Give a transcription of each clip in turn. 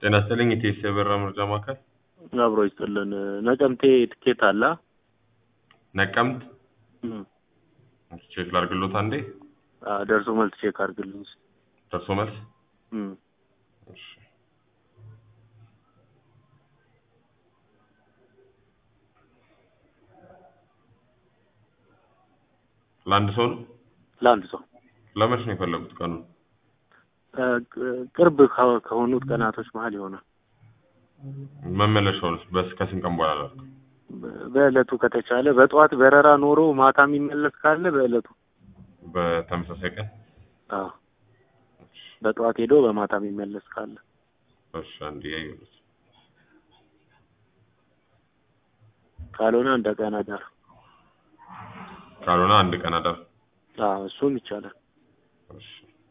ጤና ይስጥልኝ ኢቴስ የበራ መርጃ ማዕከል አብሮ ይስጥልን። ነቀምቴ ትኬት አለ? ነቀምት እም፣ ቼክ ላድርግሎት አንዴ አ፣ ደርሶ መልስ ቼክ አድርግልኝ። ደርሶ መልስ እም፣ እሺ። ለአንድ ሰው ነው ለአንድ ሰው ለመች ነው የፈለጉት ቀኑን አ፣ ቅ- ቅርብ ከ- ከሆኑት ቀናቶች መሀል ይሆናል። መመለሻውን በስ ከስንት ቀን በኋላ ላድርግ በ- በዕለቱ ከተቻለ በጠዋት በረራ ኖሮ ማታ የሚመለስ ካለ በዕለቱ በተመሳሳይ ቀን አዎ፣ በጠዋት ሄዶ በማታ የሚመለስ ካለ እሺ አንዴ ያዩት ካልሆነ እንደ ቀን አዳር ካልሆነ አንድ ቀን አዳር አዎ፣ እሱም ይቻላል። እሺ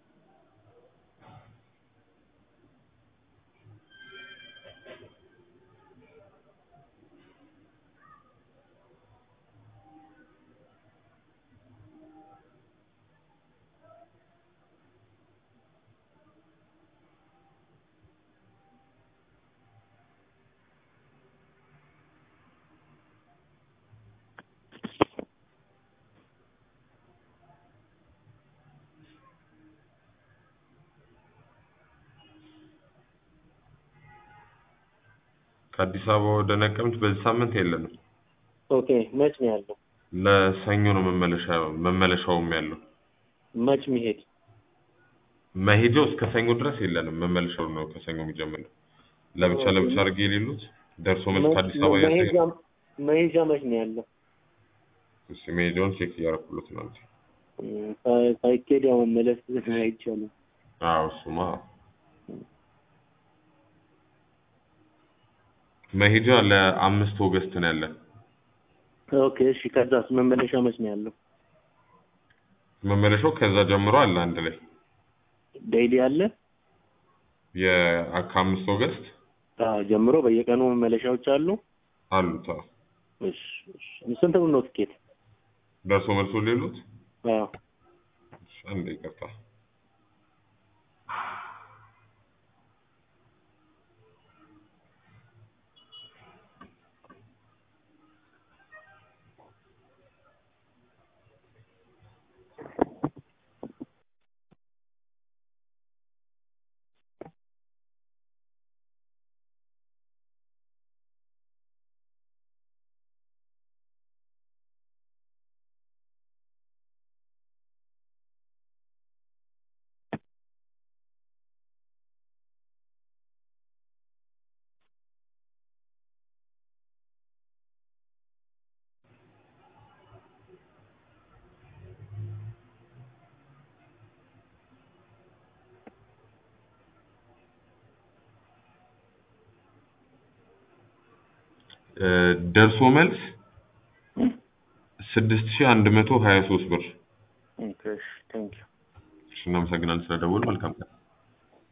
ከአዲስ አበባ ወደ ነቀምት በዚህ ሳምንት የለንም። ኦኬ፣ መች ነው ያለው? ለሰኞ ነው መመለሻ መመለሻውም ያለው። መች ሚሄድ መሄጃው እስከ ሰኞ ድረስ የለንም። መመለሻው ነው ከሰኞ የሚጀምረው። ለብቻ ለብቻ አድርጌ የሌሉት ደርሶ መልስ ከአዲስ አበባ ያሳያል። መሄጃ መሄጃ መች ነው ያለው? እሺ መሄጃውን ቼክ እያደረኩለት ነው። እንጂ እም፣ ሳይ- ሳይኬድ ያው መመለስ አይቻልም። አዎ እሱማ መሄጃ ለአምስት ኦገስት ነው ያለን። ኦኬ፣ እሺ። ከዛስ መመለሻ መች ነው ያለው? መመለሻው ከዛ ጀምሮ አለ አንድ ላይ ዴይሊ አለ? የ- ከአምስት ኦገስት አዎ፣ ጀምሮ በየቀኑ መመለሻዎች አሉ። አሉት። አዎ እሺ፣ እሺ። ስንት ብር ነው ትኬት? ደርሶ መልሶ ሌሉት አዎ፣ እሺ፣ አንዴ ይቅርታ። እ፣ ደርሶ መልስ ስድስት ሺህ አንድ መቶ ሀያ ሶስት ብር። ኦኬ፣ እሺ። ቴንክ ዩ። እሺ፣ እናመሰግናለን ስለደወሉ። መልካም ቀን።